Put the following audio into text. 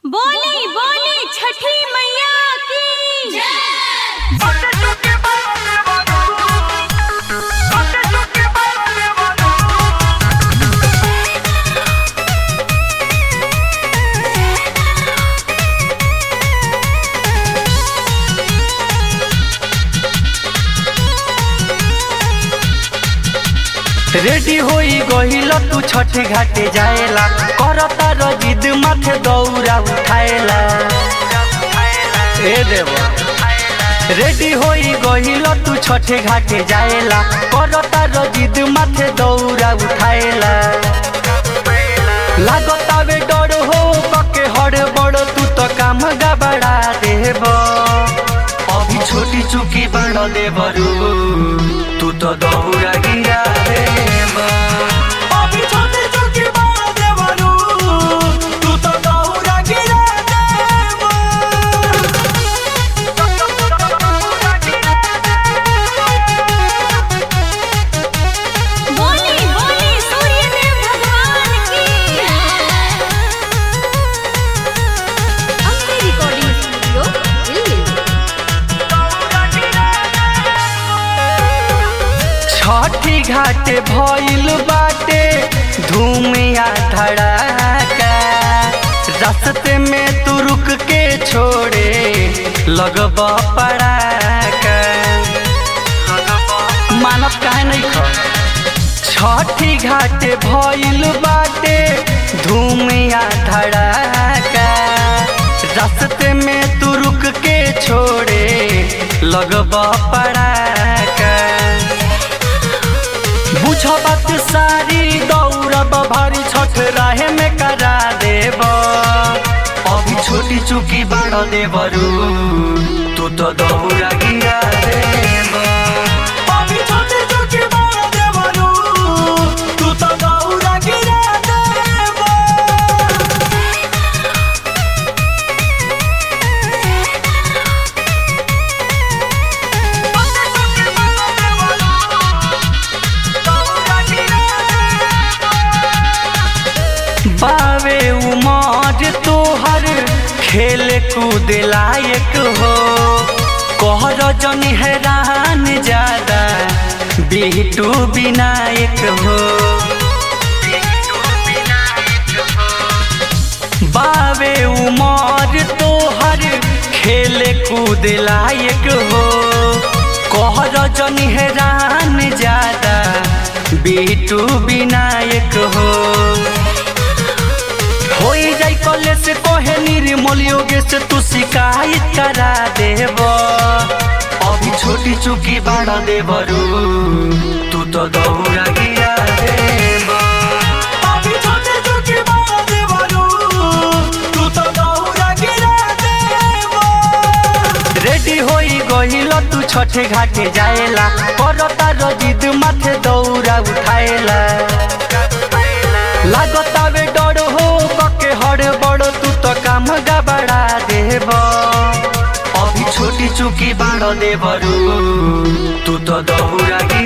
बोली बोली छठी मैया की रेडी होई गहिल तू छठ घाटे जाएला करता रजिद माथे दौरा उठाएला ए देवा रेडी होई गहिल तू छठ घाटे जाएला करता रजिद माथे दौरा उठाएला लागतावे डर हो कके हड़ बड़ तू तो काम गबड़ा देब अभी छोटी चुकी बड़ देबरू तू तो दौरा गिरा देब अभी छोटी चुकी बड़ देबरू तू तो दौरा गिरा देब बोली बोली सूर्यदेव भगवान की अम्बे रिकॉर्डिंग स्टूडियो दिल्ली छठी घाटे भइल बाटे धूमिया धड़ाका रास्ते में तू रुक के छोड़े लगब पड़ाका मानव काहे नहीं ख छठी घाटे भइल बाटे धूमिया धड़ाका रास्ते में तू रुक के छोड़े लगब पड़ाका बुझ बात सारी दौड़ब भारी छठ राहे में करा देब अभी छोटी चुकी बड़ देबरू तू तो दौड़ा गिरा देब अभी छोटी चुकी बड़ देबरू तू तो दौड़ा गिरा देब बावे उमर तोहर खेल कूद लायक हो कहर जन हैरान ज्यादा बिटू विनायक हो बावे उमर तोहर खेल कूद लायक हो कहर जन हैरान ज्यादा बिटू विनायक हो होई जाई कॉलेज से कहे निर्मल योगे से तू शिकायत करा देब अभी छोटी चुकी बड़ा देबरू तू तो दौड़ा गिरा देब अभी छोटी चुकी बड़ा देबरू तू तो दौड़ा गिरा देब रेडी होई गहिल तू छठे घाटे जाएला करता रजिद माथे दौरा उठाएला लागतावे डर हो कके हड़ बड़ तू तो काम गबड़ा देब अभी छोटी चुकी बाड़ देबरू तू तो दौड़ा